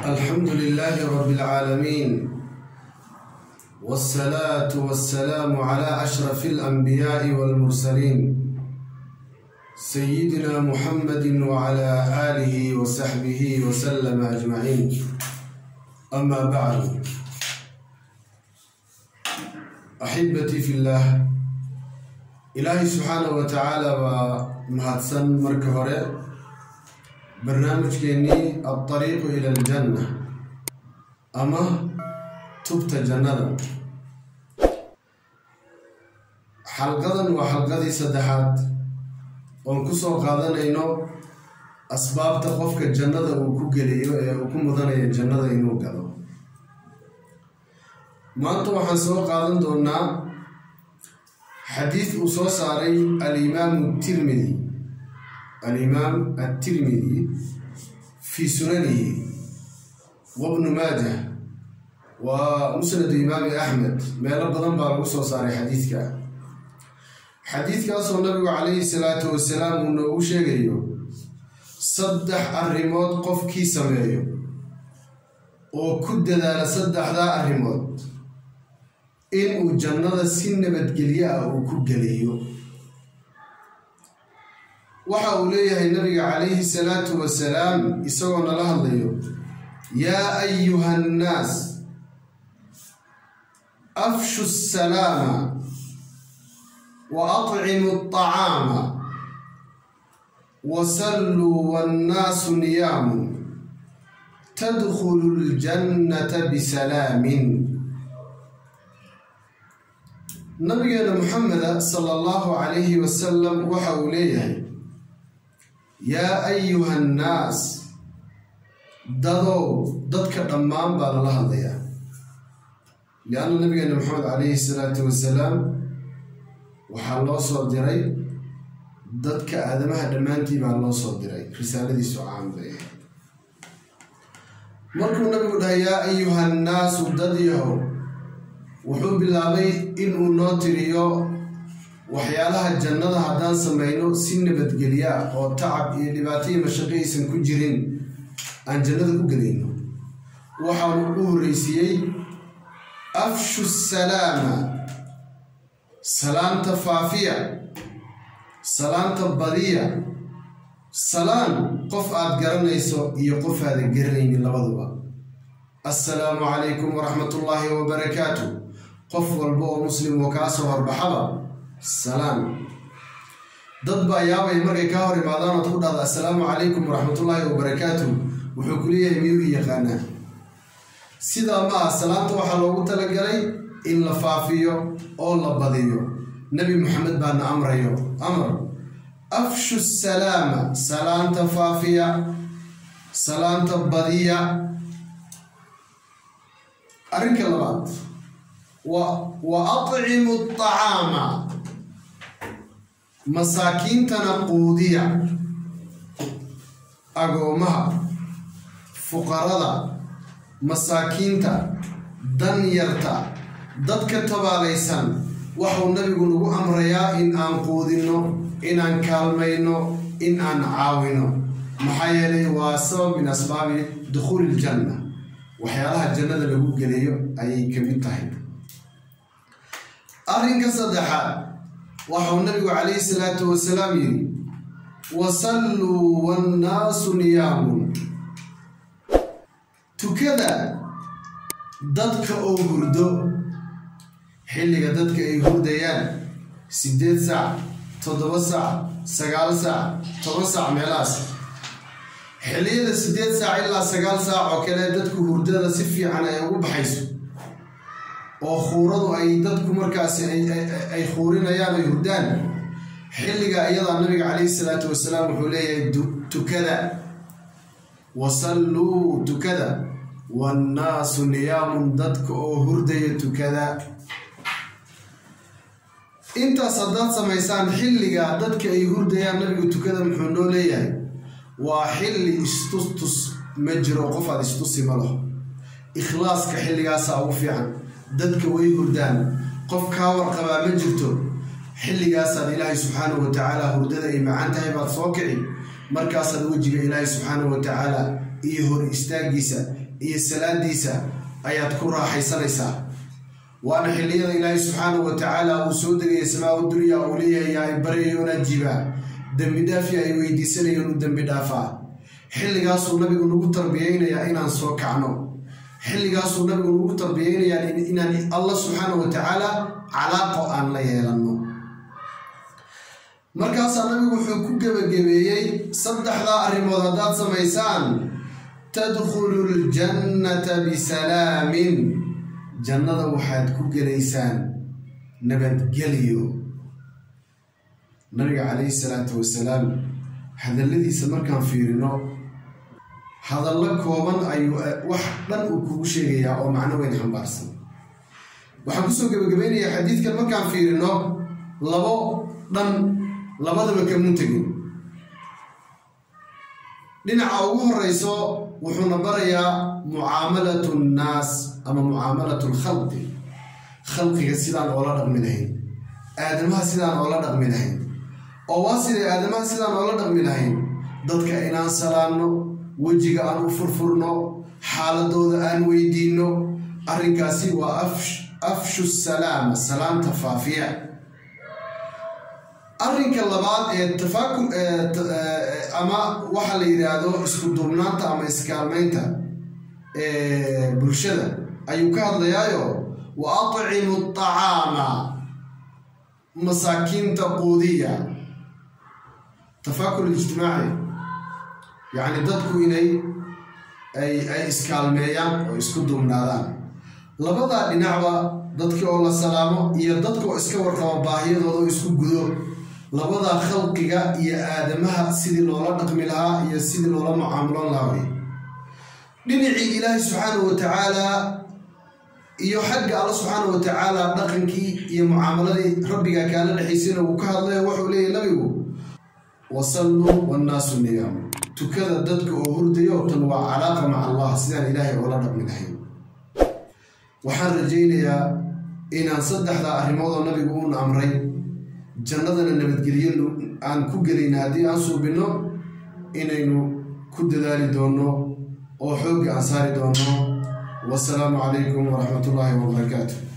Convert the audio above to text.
الحمد لله رب العالمين والصلاة والسلام على أشرف الأنبياء والمرسلين سيدنا محمد وعلى آله وصحبه وسلم أجمعين أما بعد أحبتي في الله إلهي سبحانه وتعالى ومهدسن مركه barnaamijkeennii alطariiqu ila aljanna ama tubta jannada xalqadan waa xalqadii saddexaad oon ku soo qaadanayno asbaabta qofka jannada uu ku geliyo ee uu ku mudanaya jannada inuu galo maanta waxaan soo qaadan doonaa xadiid uu soo saaray alimaamu tirmidi alimaam atirmidi fii sunanihi wabnu maajah waa musnadu imaami axmed meelo badan baa lagu soo saaray xadiidka xadiidkaasoo nabigu calayhi salaatu wasalaam uu noogu sheegayo saddex arrimood qofkii sameeyo oo ku dadaala saddexdaa arrimood inuu jannada si nabadgelyo ah uu ku geliyo waxa uu leeyahay nabiga calayhi salaatu wasalaam isagoo nala hadlayo yaa ayuha annaas afshu salaama wa atcimu aطacaama wasalluu wannaasu niyaamu tadkhulu ljannata bisalaamin nabigeena muxameda sala allahu calayhi wasalam waxa uu leeyahay yaa ayuha annaas dadow dadka dhammaan baa lala hadlayaa lianna nabigeena maxamed calayhi salaatu wasalaam waxaa loo soo diray dadka aadamaha dhammaantii baa loo soo diray risaaladiisu caan bay ahayd markuu nabigu dhahay yaa ayuha annaasu dad yahow wuxuu bilaabay inuu noo tiriyo waxyaalaha jannada haddaan samayno si nabadgelya oo tacab iyo dhibaato iyo mashaqo aysan ku jirin aan jannada ku gelayno waxaanu u horreysiiyey afshu salaama salaanta faafiya salaanta badiya salaan qof aad garanayso iyo qof aadan garanaynin labaduba assalaamu calaykum waraxmatullaahi wabarakaatu qof walba oo muslim oo kaa soo horbaxaba salaam dad baa yaabay markay kaa hor imaadaan ood ku dhahda assalaamu calaykum waraxmatullaahi wabarakaatu wuxuu ku leeyahay miyuu i yaqaanaa sidaa ma ah salaanta waxaa loogu talagalay in la faafiyo oo la badiyo nebi moxamed baana amrayo amar afshu salaama salaanta faafiya salaanta badiya arrinka labaad wa atcimu aطacaama masaakiintana quudiya agoomaha fuqarada masaakiinta danyarta dadka tabaalaysan waxuu nabigu nagu amrayaa in aan quudinno inaan kaalmayno in aan caawino maxaa yeelay waa sabab min asbaabi dukhuuli iljanna waxyaalaha jannada lagu gelayo ayay ka mid tahay arrinka saddexaad waxau nabigu calayhi salaatu wasalaam yidhi wasalluu wannaasu niyaamun tukada dadka oo hurdo xilliga dadka ay hurdayaan siddeed saac toddoba saac sagaal saac toban saac meelahaas xilliyada siddeed saac ilaa sagaal saac oo kale dadku hurdada si fiican ay ugu baxayso oo khuuradu ay dadku markaasi ay khuurinayaan ay hurdaan xilliga iyadaa nabiga calayhi salaatu wasalaam wuxuu leeyahay tukada wasalluu tukada wannaasu niyaamun dadka oo hurdaya tukada intaas haddaad samaysaan xilliga dadka ay hurdayaan nabigu tukada muxuu noo leeyahay waa xilli istustus ma jiro qof aad istusi ma laho ikhlaaska xilligaasa ugu fiican dadka way hurdaan qof kaa warqabaa ma jirto xilligaasaad ilaahay subxaanahu wa tacaala hurdada ay macaan tahay baad soo kici markaasaad wejiga ilaahay subxaanahu wa tacaala iyo hor istaagiisa iyo salaadiisa ayaad ku raaxaysanaysaa waana xilliyada ilaahay subxaanahu wa tacaala uu soo degaya samaa dunya uu leeyahay ay baryayoon ajiba dembi dhaafi ay weydiisanayoon u dembi dhaafaa xilligaasuu nabigu nagu tarbiyeynayaa inaan soo kacno xilligaasuu nabigu nagu tarbiyeynayaa inaan allah subxaanahu wa tacaala calaaqo aan la yeelanno markaasaa nabigu wuxuu ku gebagabeeyey saddexdaa arrimood haddaad samaysaan tadkhulu ljannata bisalaamin jannada waxaad ku gelaysaan nabadgelyo nabiga calayhi salaatu wasalaam hadalladiisa markaan fiirino hadallo kooban ayuu wax dhan uu kugu sheegayaa oo macno weyn xambaarsan waxaan kusoo gebagabeynayaa xadiidkan markaan fiirino labo dhan labadaba kamun tegin dhinaca ugu horeyso wuxuuna barayaa mucaamalatu nnaas ama mucaamalatu lkhalqi khalqiga sidaan oola dhaqmi lahayn aadamaha sidaan oola dhaqmi lahayn oo waa siday aadamaha sidaan oola dhaqmi lahayn dadka inaan salaanno wejiga aan u furfurno xaaladooda aan weydiinno arrinkaasi waa afshu salaama salaamta faafiya arrinka labaad ee tafaaku ama waxa la yidhaahdo isku duubnaanta ama iskaalmaynta bulshada ayuu ka hadlayaayo wa atcimu acaama masaakiinta quudiya tafaakul ijtimaaci yacni dadku inay ay ay iskaalmeeyaan oo isku duubnaadaan labadaa dhinacba dadkii oo la salaamo iyo dadka oo iska warqabo baahiyadooda oo isku gudo labadaa khalqiga iyo aadamaha sidii loola dhaqmi lahaa iyo sidii loola mucaamuloon lahaa wey dhinacii ilaahay subxaanahu wa tacaalaa iyo xagga alla subxaanahu wa tacaala dhaqankii iyo mucaamaladii rabbiga kaala dhexaysayna uu ka hadlayo wuxuu leeyahy nabigu wasalluu wannaasu niyaam tukada dadka oo hurdayo tan waa calaaqa maca allah sidaan ilaahay oola dhaqmi lahayn waxaan rajaynayaa inaan saddexdaa arrimoodoo nabigu uun amray jannadana nabadgelyo aan ku gelayna haddii aan suubinno inaynu ku dadaali doonno oo xoogga aan saari doonno wasalaamu calaykum waraxmat ullaahi wabarakaatu